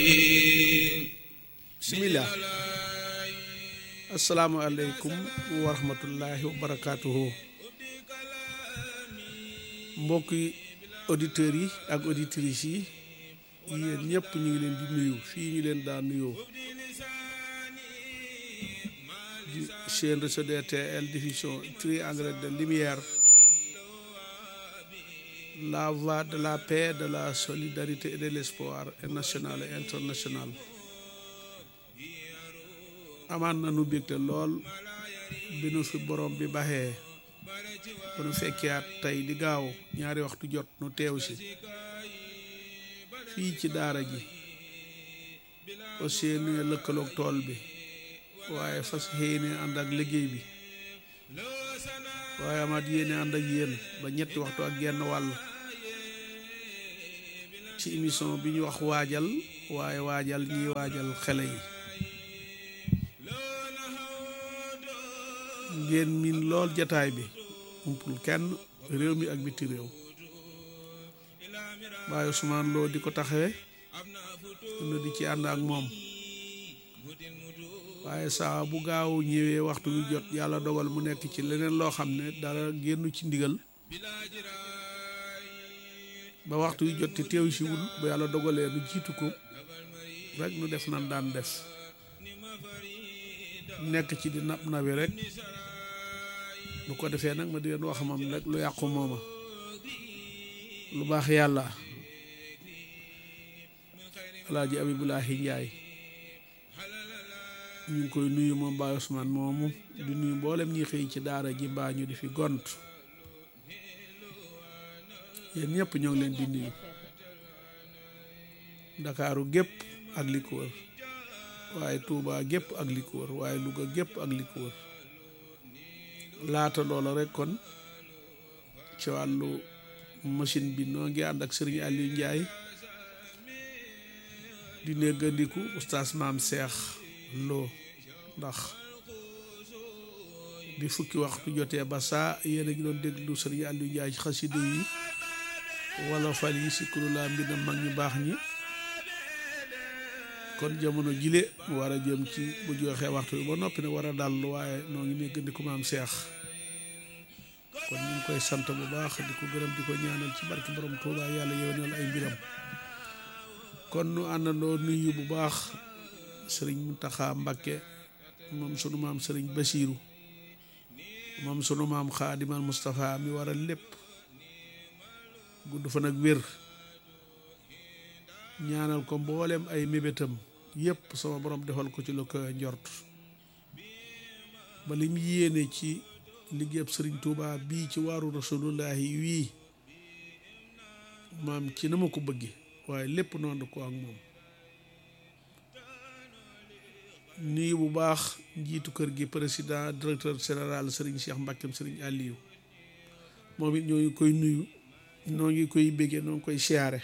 bismillah asalaamualeykum wa rahmatullahi wa barakaatuhu mbokki auditeurs yi ak auditrices yi yéen ñëpp ñu ngi leen di nuyu fii ñu leen daa nuyoo di chaîne réseau DTL diffusion triangle de lumière la voix de la paix de la solidarité et de l'espoir national et international amaan na nu bégte lool bi nu fi borom bi baxee ba nu fekkiyaat tey di gaaw ñaari waxtu jot nu teew si fii ci daara ji fas yéene lëkkaloog tool bi waaye fas yéene ànd ak liggéey bi waaye amaat yéene ànd ak yéen ba ñetti waxtu ak genn wàll ci émission bi ñu wax waajal waaye waajal ñiy waajal xele yi ngeen miin lool jataay bi umpul kenn réew mi ak biti réew waaye Ousmane Lo di ko taxawe nu di ci ànd ak moom waaye saa bu gaaw ñëwee waxtu wi jot yàlla dogal mu nekk ci leneen loo xam ne dara génn ci ndigal ba waxtu wi jot te teew si wul ba yàlla dogalee nu jiitu ko rek nu def nan daan def nekk ci di nab nabi rek bu ko defee nag ma di leen wax moom rek lu yàqu mooma lu baax yàlla alaaji abibulaahi njaay ñu ngi koy nuyu moom Baay Usmaan moomu di nuyu mboolem ñi xëy ci daara ji mbaa ñu di fi gont yéen ñëpp ñoo ngi leen di nuyu ndakaaru gépp ak li ko wër waaye Tuubaa gépp ak li ko wër waaye Luga gépp ak li ko wër laata loola rek kon ci wàllu machine bi noo ngi ànd ak sëriñ Aliou Ndiaye di néggandiku oustaz maam Seex Lo ndax bi fukki waxtu jotee ba saa yéen a ngi doon déglu sëriñ Aliou Ndiaye ci xasida yi wala fal yi si kurulaa mbina mag ñu baax ñi kon jamono jile mu war a jëm ci bu joxee waxtu bi ba noppi nag war a dal waaye noo ngi néggandiku maam Seex kon ñu ngi koy sant bu baax di ko gërëm di ko ñaanal ci barki borom Tuuba yàlla yewenal ay mbiram kon nu àndandoo nuyu bu baax sëriñ Muntaxa Mbakke moom sunu maam sëriñ Basiiru moom sunu maam Xaadimal Mustafa mi waral lépp gudd fa nag wér ñaanal ko mboolem ay mébétam yépp sama borom defal ko ci lu ko njort ba lim yéene ci liggéeyab sëriñ Tuuba bii ci waaru rasulullahi wii maam ci na ma ko bëgge waaye lépp noonu ko ak moom nii bu baax njiitu kër gi président directeur général sëriñ Cheikh Mbakkeem sëriñ Aliou moom it ñoo ngi koy nuyu noo ngi koy béggee noo ngi koy siyaare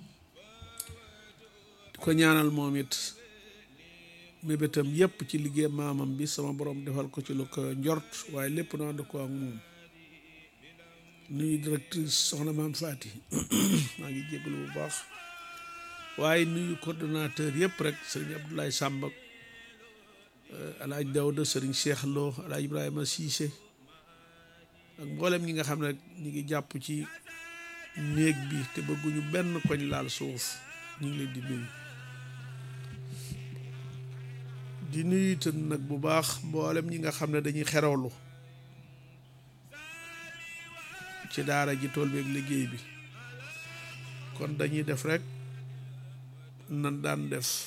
di ko ñaanal moom it mébétam yépp ci liggéey maamam bi sama borom defal ko ci lu ko njort waaye lépp noonu ko ak moom nuyu directrice soxna maam Faati maa ngi jégalu bu baax waaye nuyu coordonnateur yëpp rek sëriñ Abdoulaye Sàmba alaaj Dawda sëriñ Cheikh Lo alaaj Ibrahima Cissé ak mboolem ñi nga xam ne rek ñi ngi jàpp ci néeg bi te bëgguñu benn koñ laal suuf ñu ngi leen di nuyu di nuyu itam nag bu baax mboolem ñi nga xam ne dañuy xerawlu ci daara ji tool bi ak liggéey bi kon dañuy def rek nan daan def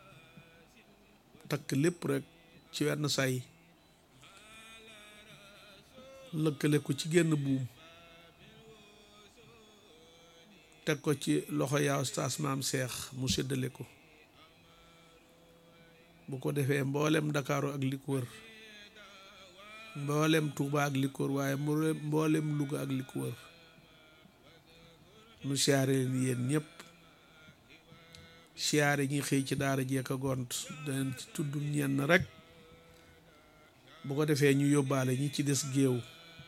takk lépp rek ci wenn say lëkkale ko ci génn buum teg ko ci loxo yaa ustaas maam seex mu séddale ko bu ko defee mboolem ndakaaru ak li ko wër mboolem Tuuba ak li ko wër waaye mboolem Luga ak li ko wër nu siyaare leen yéen ñëpp siyaare ñi xëy ci daara jeek a gont danañ ci tudd ñenn rek bu ko defee ñu yóbbaale ñi ci des géew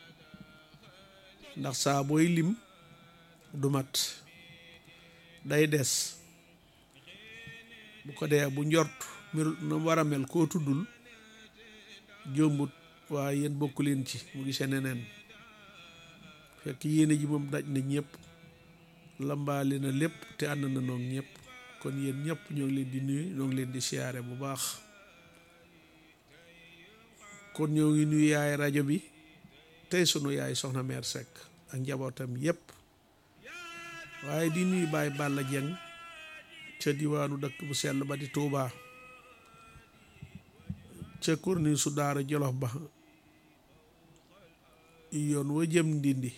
ndax saa booy lim du mat day des bu ko dee bu njort mel na war a mel koo tuddul jombut waaye yéen bokku leen ci mu gisee neneen fekk yéene ji moom daj na ñëpp lambaali na lépp te ànd na noog ñëpp kon yéen ñëpp ñoo ngi leen di nuyu ñoo ngi leen di siyaare bu baax kon ñoo ngi nuyu yaay rajo bi tey sunu yaay soxna meer Seck ak njabootam yépp waaye di nuyu Baay Balla Jeng ca diwaanu dëkk bu sell ba di Tuubaa ca korni su daara Jolof ba yoon wa jëm ndindi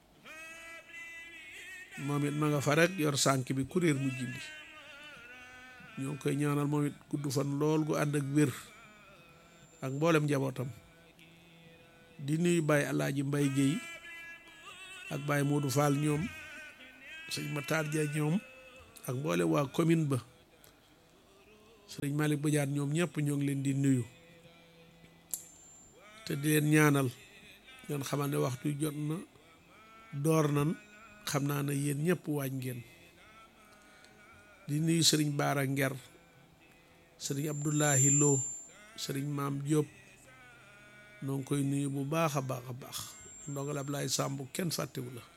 moom it ma nga fa rek yor sànk bi kuréer mu jindi ñoo ngi koy ñaanal moom it gudd fan lool gu ànd ak wér ak mboolem njabootam di nuyu Baye Alaaji Mbay Géey ak Baye Modou Fall ñoom sëñ Matar Dia ñoom ak mboolem waa commune ba sëñ Malick Badiane ñoom ñëpp ñoo ngi leen di nuyu te di leen ñaanal ngeen xamal ne waxtu jot na door nan xam naa ne yéen ñëpp waañ ngeen di nuyu sëriñ Baara Nger sëriñ Abdoulahi Lo sëriñ Maam Diop noo ngi koy nuyu bu baax a baax a baax ndongal Ablaye Samb kenn fàttewu la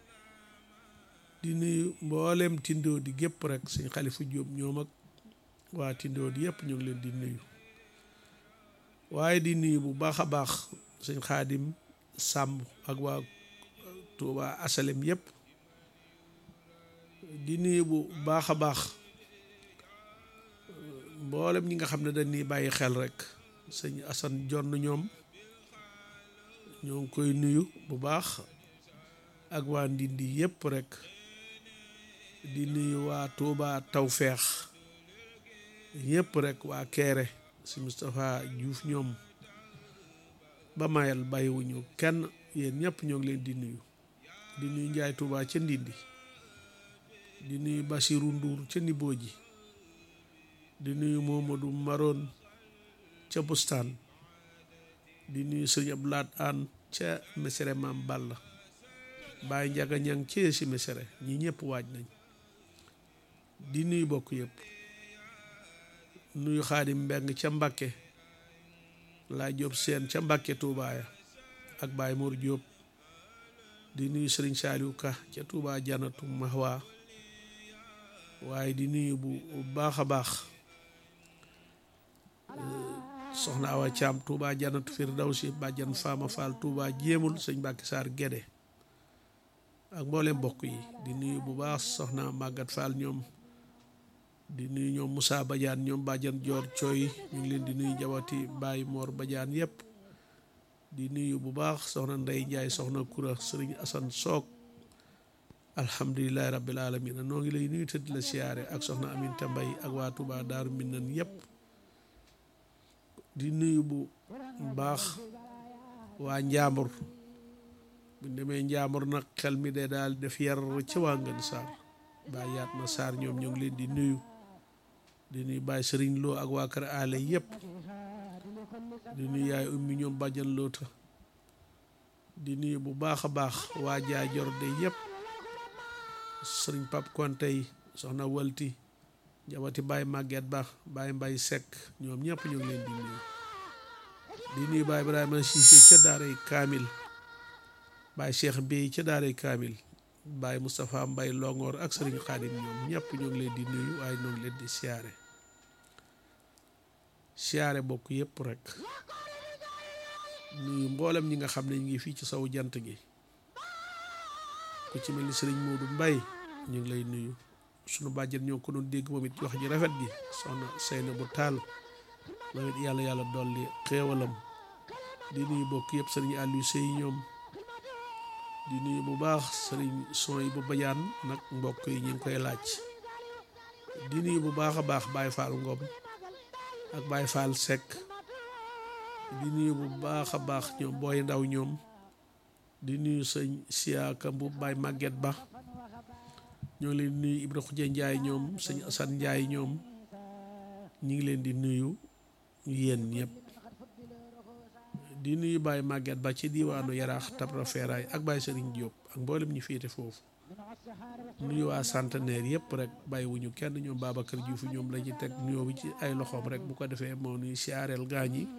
di nuyu mboolem tindoo di gépp rek sëñ Xalifu Diop ñoom ak waa tindoo di yëpp ñu ngi leen di nuyu waaye di nuyu bu baax a baax sëñ Xaadim Samb ak waa Tuuba asalem yëpp di nuyu bu baax a baax mboolem ñi nga xam ne dañ ni bàyyi xel rek sëñ Asan jonn ñoom ñoo ngi koy nuyu bu baax ak waa Ndindi yëpp rek di nuyu waa Tuuba Tawfeex yëpp rek waa Keere si Moustapha Diouf ñoom ba mayal bàyyiwuñu kenn yéen ñëpp ñoo ngi leen di nuyu di nuyu Njaay Tuuba ca Ndindi di nuyu Basiru Nduur ca Nibooji di nuyu Momadou Maroon ca Bustaan di nuyu Sëriñ Abdu Laat Aan ca Mesere Maam Balla Baay Njaga Ñang ci si Mesere ñi ñëpp waaj nañ di nuyu bokk yëpp nuyu Xaadim Mbeng ca Mbakke laa Jóob seen ca Mbakke Tuubaaya ak Baay Mor Jóob di nuyu Sëriñ Saaliw Ka ca Tuubaa Janatu Mahwa waaye di nuyu bu baax a baax soxna Awa Caam Tuubaa Janatu Firdawsi bàjjan Faama Faal Tuubaa jéemul sëñ Mbàkke Saar Gédé ak mboolem mbokk yi di nuyu bu baax soxna Màggat Faal ñoom di nuyu ñoom Moussa Badiane ñoom bàjjan Joor Cooy ñu ngi leen di nuyu jawati Baay Moor Badiane yépp di nuyu bu baax soxna Ndey Njaay soxna Kura sëriñ Asan Soog alhamdulilahi rabbil alamin noo ngi lay nuyu te di la siyaare ak soxna Aminta Mbay ak waa Tuubaa Daaru Minaan yépp di nuyu bu baax waa Njaambur bu demee Njaambur nag xel mi de daal def yar ca waa Ngën Saar Baay yaat ma Saar ñoom ñoo ngi leen di nuyu di nuyu Baay Sëriñ Loo ak waa kër aale yépp di nuyu yaay ummi ñoom bàjjan loota di nuyu bu baax a baax waa jaajor de yépp sëriñ Pap Kontey soxna walti jabati Baay Màgget Ba Baay Mbay Sekk ñoom ñëpp ñu ngi leen di nuyu di nuyu Baay Ibrahima Siise ca daaray Kaamil Baay Cheikh Bey ca daaray Kaamil Baay Moustapha Mbay Longoor ak sëriñ Xaadim ñoom ñëpp ñu ngi leen di nuyu waaye ñoo ngi leen di siyaare siyaare bokk yëpp rek nuyu mboolem ñi nga xam ne ñu ngi fii ci saw jant gi ku ci mel ni sëriñ Moodu Mbay ñu ngi lay nuyu sunu bàjjen ñoo ko doon dégg moom it wax ji rafet gi soxna Seyna bu taal moom it yàlla yàlla dolli xéewalam di nuyu bokk yëpp sëriñ Aliou Sey ñoom di nuyu bu baax sëriñ son yi bu bajaan nag mbokk yi ñu ngi koy laaj di nuyu bu baax a baax Baye Fall Ngom ak Baye Fall Seck di nuyu bu baax a baax ñoom booy ndaw ñoom di nuyu sëñ siyaaka bu Baye Maguette Ba ñoo ngi leen di nuyu Ibra Xuje Njaay ñoom sëñ Asan Njaay ñoom ñu ngi leen di nuyu yéen ñëpp di nuyu Baye Maguette Ba ci diwaanu Yaraax Tabra Feeraay ak Baye Sëriñ Diop ak mboolem ñi féete foofu nuyu waa centenaire yëpp rek bàyyiwuñu kenn ñoom Babacar Diouf ñoom la ci teg nuyoo bi ci ay loxoom rek bu ko defee moo nuy siyaareel gaañ yi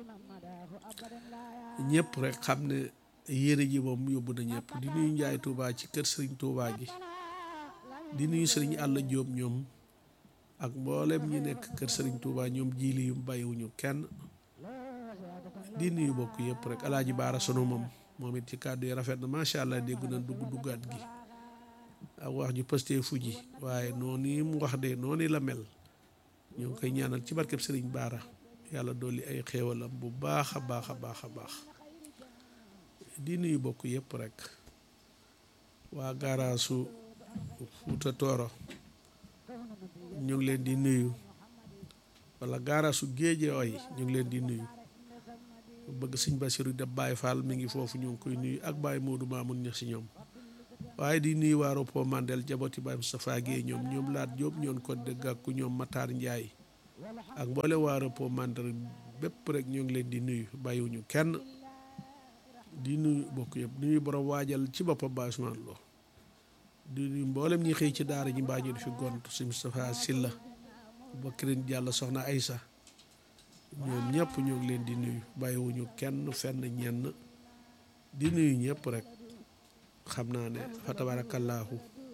ñëpp rek xam ne yére ji moom yóbbu na ñëpp di nuyu Njaay Touba ci kër Sëriñ Touba gi di nuyu Sëriñ Àlla Jóob ñoom ak mboolem ñi nekk kër Sëriñ Touba ñoom jiili yu bàyyiwuñu kenn di nuyu bokk yëpp rek alaaji baara sunu moom moom it ci kàddu yi rafet na macha allah dégg na dugg duggaat gi ak wax ju pëstee fu ji waaye noonu mu wax de noonu la mel ñoo ngi koy ñaanal ci barkeb sëriñ baara yàlla dolli ay xéewalam bu baax a baax a baax a baax di nuyu bokk yëpp rek waa gaaraasu Fuuta Tooro ñu ngi leen di nuyu wala gaaraasu géeje oy ñu ngi leen di nuyu bëgg sëñ Basiru de Baye Fall mi ngi foofu ñu ngi koy nuyu ak Baye Modou Mamoun ña si ñoom waaye di nuyu waa Ropo Mandel jaboti Baye Moustapha Guèye ñoom ñoom laat Jóob ñoon ko dëgg ak ku ñoom Matar Ndiaye ak mboole waa Ropo Mandel bépp rek ñoo ngi leen di nuyu bàyyiwuñu kenn di nuyu bokk yëpp di nuyu borom waajal ci boppam Baye Ousmane Lo di nuyu mboolem ñi xëy ci daara ji mbaa ñu di fi gont si Moustapha Silla Bakrin Diallo soxna Aysa ñoom ñëpp ñoo ngi leen di nuyu bàyyiwuñu kenn fenn ñenn di nuyu ñëpp rek xam naa ne fa tabaarakallaahu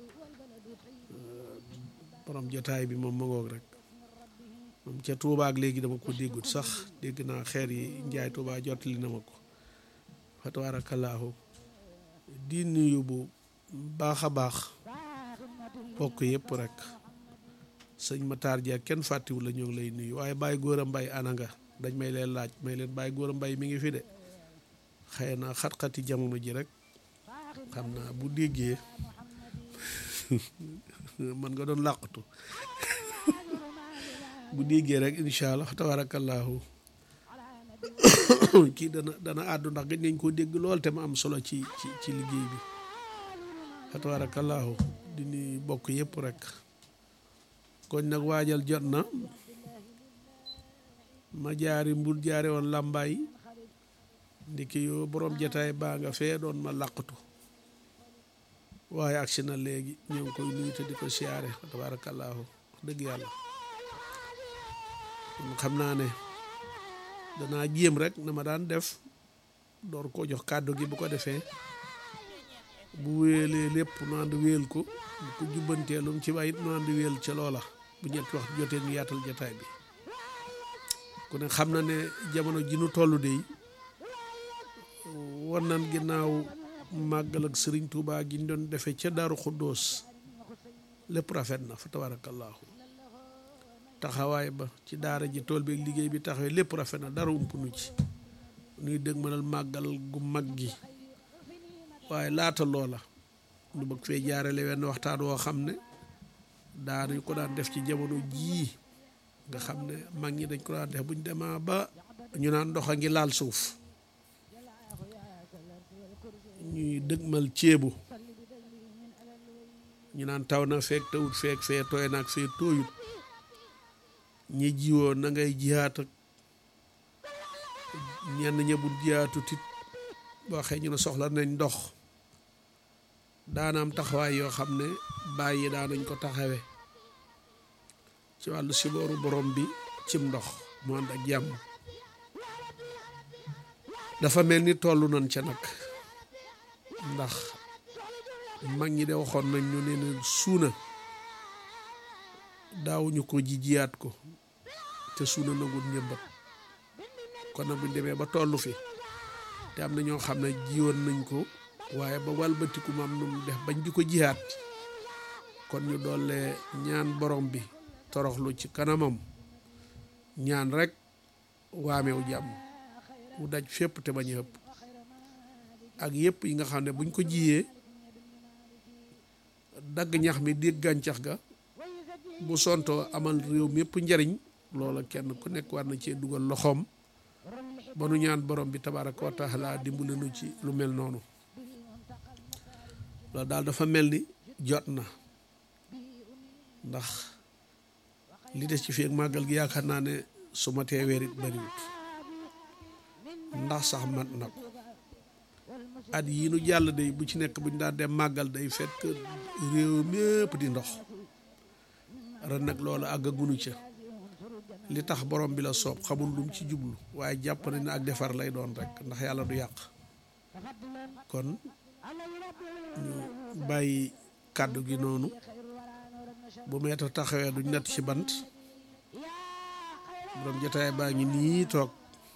borom jotaay bi moom ma ngoog rek moom ca Touba ak léegi dama ko déggut sax dégg naa xeer yi njaay Touba jottali na ma ko fa tabaarakallaahu di nuyu bu baax a baax bokk yëpp rek sëñ Matar Dia kenn fàttiwu la ñoo ngi lay nuyu waaye Baye Góora Mbay ananga dañ may leen laaj may leen Baye Góora Mbay mi ngi fi de xëy na xat-xati jamono ji rek xam naa bu déggee man nga doon làqatu bu déggee rek incha allah tabarakallahu kii dana dana àddu ndax gëj nañ koo dégg lool te ma am solo ci ci ci liggéey bi tabarakallahu di nuyu bokk yëpp rek koñ nag waajal jot na ma jaari mbur jaare woon làmbaay ndiki yoo borom jataay baa nga fee doon ma làqatu waaye agsi na léegi ñoo ngi koy nuyu te di ko siyaare tabaarakallaahu wax dëgg yàlla xam naa ne danaa jéem rek na ma daan def door koo jox kàddu gi bu ko defee bu wéelee lépp nu ànd wéel ko bu ko jubbantee lu mu ci bàyyit nu ànd wéel ca loola bu ñetti wax jotee ñu yaatal jataay bi ku ne xam na ne jamono ji nu toll de wan nan ginnaaw màggal ak sëriñ Tuubaa gi ñu doon defee ca Daaru Xuddoos lépp rafet na fa tabaarakallaahu taxawaay ba ci daara ji tool bi liggéey bi taxawee lépp rafet na dara ump nu ci nuy dëgg mënal màggal gu mag gi waaye laata loola nu bëgg fee jaarale wenn waxtaan woo xam ne daanañ ko daan def ci jamono jii nga xam ne mag ñi dañ ko daan def buñ demaa ba ñu naan ndox a ngi laal suuf ñuy dëgmal ceebu ñu naan taw na feek tawut feek fee tooy naag fee tooyut ñi jiwoon na ngay jiyaat ak ñenn ñebul jiyaatu tit boo xëy ñu ne soxla nañ ndox daanaam taxawaay yoo xam ne bàyyi daanañ ko taxawe ci wàllu sibooru borom bi cim ndox mu ànd ak jàmm dafa mel ni tollu nañ ca nag ndax mag ñi de waxoon nañ ñu ne leen suuna daawuñu ko ji jiyaat ko te suuna nagul njëmbat kon nag buñ demee ba tollu fi te am na ñoo xam ne jiwoon nañ ko waaye ba walbatiku mam nu mu def bañ di ko jiyaat kon ñu doole ñaan borom bi toroxlu ci kanamam ñaan rek waameew jàmm mu daj fépp te bañ a ëpp ak yëpp yi nga xam ne buñ ko jiyee dagg ñax mi di gàncax ga bu sontoo amal réew mi yëpp njariñ loola kenn ku nekk war na cee dugal loxoom ba nu ñaan borom bi tabaaraka wa taala dimbali nu ci lu mel noonu loolu daal dafa mel ni jot na ndax li des ci fi ak màggal gi yaakaar naa ne su ma tee weer it bariwut ndax sax mat na ko at yii nu jàll day bu ci nekk bu ñu daan dem màggal day fekk réew mépp di ndox ren nag loolu àggagunu ca li tax borom bi la soob xamul lum ci jublu waaye jàpp nañ ne ak defar lay doon rek ndax yàlla du yàq kon ñu bàyyi kàddu gi noonu bu meeta taxawee duñ nett ci bant borom jotaay baa ngi nii toog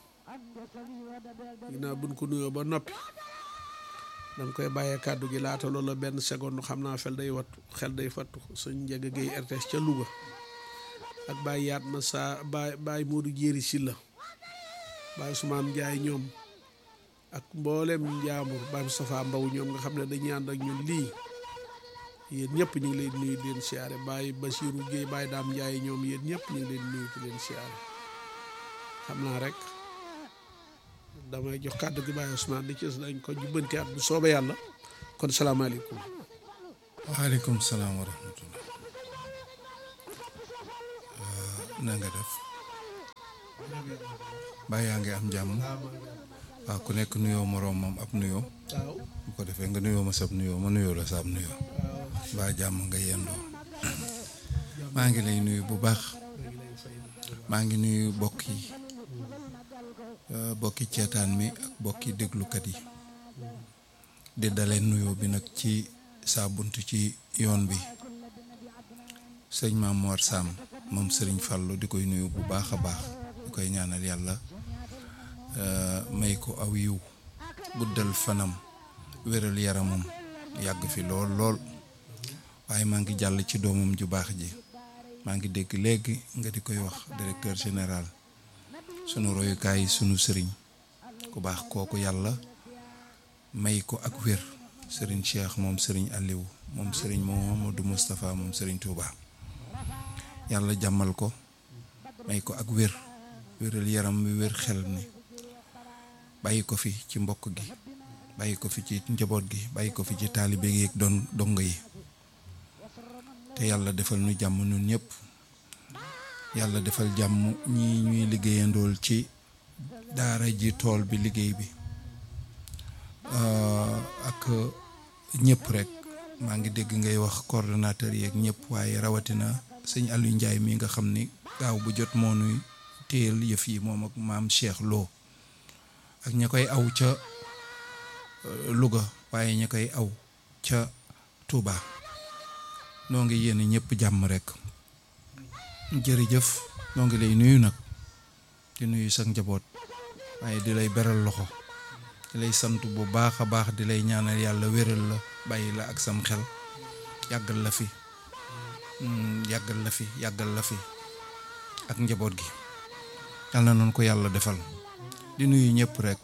ginnaaw buñ ko nuyoo ba noppi dañ koy bàyyee kàddu gi laata loola benn seconde xam naa fel day wattu xel day fattu suñ njëga géey RTS ca Louga ak Baye yaat ma saa Baye Baye Modou Jéeri Silla Baye Ousmane Ndiaye ñoom ak mboolem njaambur Baye Moustapha Mbaw ñoom nga xam ne dañuy ànd ak ñun lii yéen ñëpp ñu ngi leen nuyu di leen siyaare Baye Basirou Guèye Baye Daam Ndiaye ñoom yéen ñëpp ñu ngi leen nuyu di leen siyaare xam naa rek damay jox kàddu gi Baye Ousmane di ci dañ ko jubbanti at bu soobee yàlla kon salaamaaleykum. waaleykum salaam wa rahmatullah na nga def baa yaa ngi am jàmm waaw ku nekk nuyoo moroom moom ab nuyoo waaw bu ko defee nga nuyoo ma sab nuyoo ma nuyoo la sab nuyoo baa jàmm nga yendoo maa ngi lay nuyu bu baax maa ngi nuyu bokk yi bokki ceetaan mi ak bokki déglukat yi di daleen nuyoo bi nag ci saa bunt ci yoon bi sëñ Maam Mor Sam moom sëriñ Fàllu di koy nuyu bu baax a baax di koy ñaanal yàlla may ko aw yiw guddal fanam wéral yaramam yàgg fi lool lool waaye maa ngi jàll ci doomam ju baax ji maa ngi dégg léegi nga di koy wax directeur général sunu royukaay sunu sëriñ ku baax kooku yàlla may ko ak wér sëriñ Cheikh moom sëriñ Aliou moom sëriñ Mouhamadou Moustapha moom sëriñ Touba yàlla jàmmal ko may ko ak wér wéral yaram wi wér xel ni bàyyi ko fi ci mbokk gi bàyyi ko fi ci njaboot gi bàyyi ko fi ci taalibe gi ak doon dongo yi te yàlla defal nu jàmm nun ñëpp yàlla defal jàmm ñi ñuy liggéeyandool ci daara ji tool bi liggéey bi ak ñëpp rek maa ngi dégg ngay wax coordonnateur yeeg ñëpp waaye rawatina sëñ Aliou Ndiaye mi nga xam ni gaaw bu jot moo nuy téyel yëf yi moom ak maam Cheikh Lo ak ña koy aw ca Louga waaye ña koy aw ca Touba noo ngi yéene ñëpp jàmm rek jërëjëf noo ngi lay nuyu nag di nuyu sa njaboot waaye di lay beral loxo di lay sant bu baax a baax di lay ñaanal yàlla wéral la bàyyi la ak sam xel yàggal la fi yàggal la fi yàggal la fi ak njaboot gi yàlla na noonu ko yàlla defal di nuyu ñëpp rek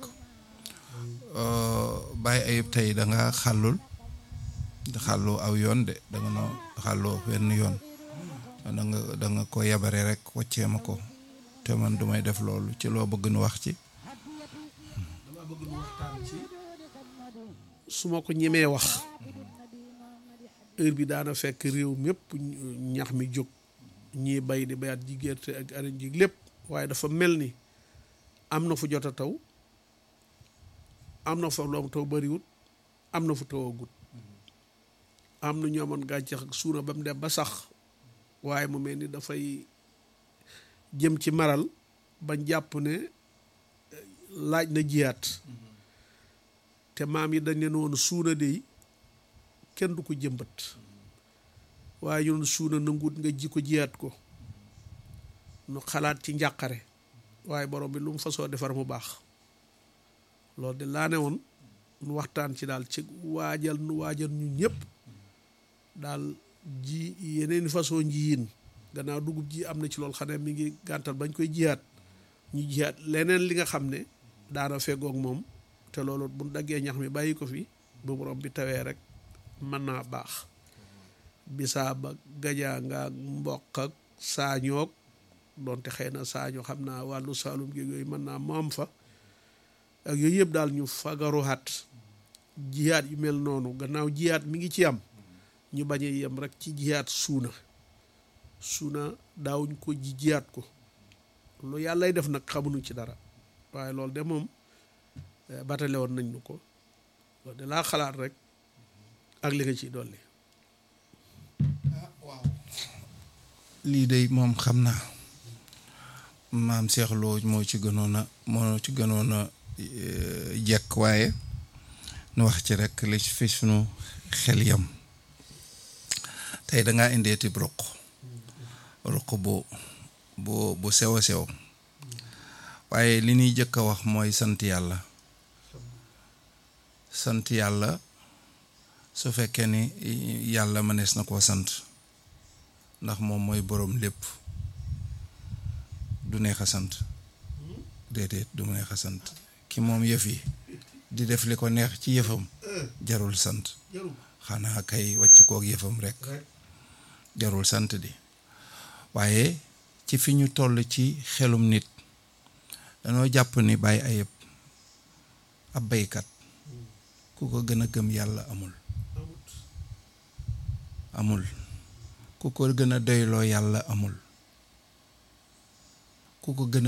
bàyyi ayib tey da nga xàllul xàlloo aw yoon de da nga noo xàlloo wenn yoon da nga da nga ko yabare rek waccee ma ko te man du may def loolu ci loo bëgg nu wax ci dama bëgg nu waxtaan ci su ma ko ñemee wax heure bi daana fekk réew mépp ñax mi jóg ñii bay di bayaat ji gerte ak arañ ji lépp waaye dafa mel ni am na fu jot a taw am na fa loom taw bariwut am na fu taw a gut am na ñu amoon gàncax ak suuna ba mu dem ba sax waaye mu mel ni dafay jëm ci maral bañ jàpp ne laaj na jiyaat te maam yi dañ leen woon suuna dey kenn du ko jëmbat waaye ñun suuna nanguut nga ji ko jiyaat ko nu xalaat ci njàqare waaye borom bi lu mu fasoo defar mu baax loolu de laa ne woon nu waxtaan ci daal ci waajal nu waajal ñu ñëpp daal ji yeneen façon njiyin gannaaw dugub ji am na ci loolu xam ne mi ngi gàntal bañ koy jiyaat ñu jiyaat leneen li nga xam ne daana feggoog moom te loolu bu daggee ñax mi bàyyi ko fi bu borom bi tawee rek mën naa baax bisaab ak gajaanga ak mboq ak saañoog doonte xëy na saaño xam naa wàllu saalum gi yooyu mën naa moom fa ak yooyu yëpp daal ñu fagaruwaat jiyaat yu mel noonu gannaaw jiyaat mi ngi ci am ñu bañ a yem rek ci jiyaat suuna suuna daawuñ ko ji jiyaat ko lu yàllay def nag xamuñu ci dara waaye loolu de moom batale woon nañ ñu ko loolu de laa xalaat rek ak li nga ciy dolli lii de moom xam naa maam Cheikh Lo moo ci gënoon a moo ci gënoon a jekk waaye nu wax ci rek li fi sunu xel yam tey dangaa indeeti ruq ruq bu bu bu sew a sew waaye li ñuy jëkk a wax mooy sant yàlla sant yàlla su fekkee ni yàlla mënees na koo sant ndax moom mooy boroom lépp du neex a sant déedéet du neex a sant ki moom yëf yi di def li ko neex ci yëfam jarul sant xanaa kay wàcc kook yëfam rek jarul sant di waaye ci fi ñu toll ci xelum nit danoo jàpp ni bàyyi ayëb ab baykat ku ko gën a gëm yàlla amul amul ku ko gën a doyloo yàlla amul ku ko gën a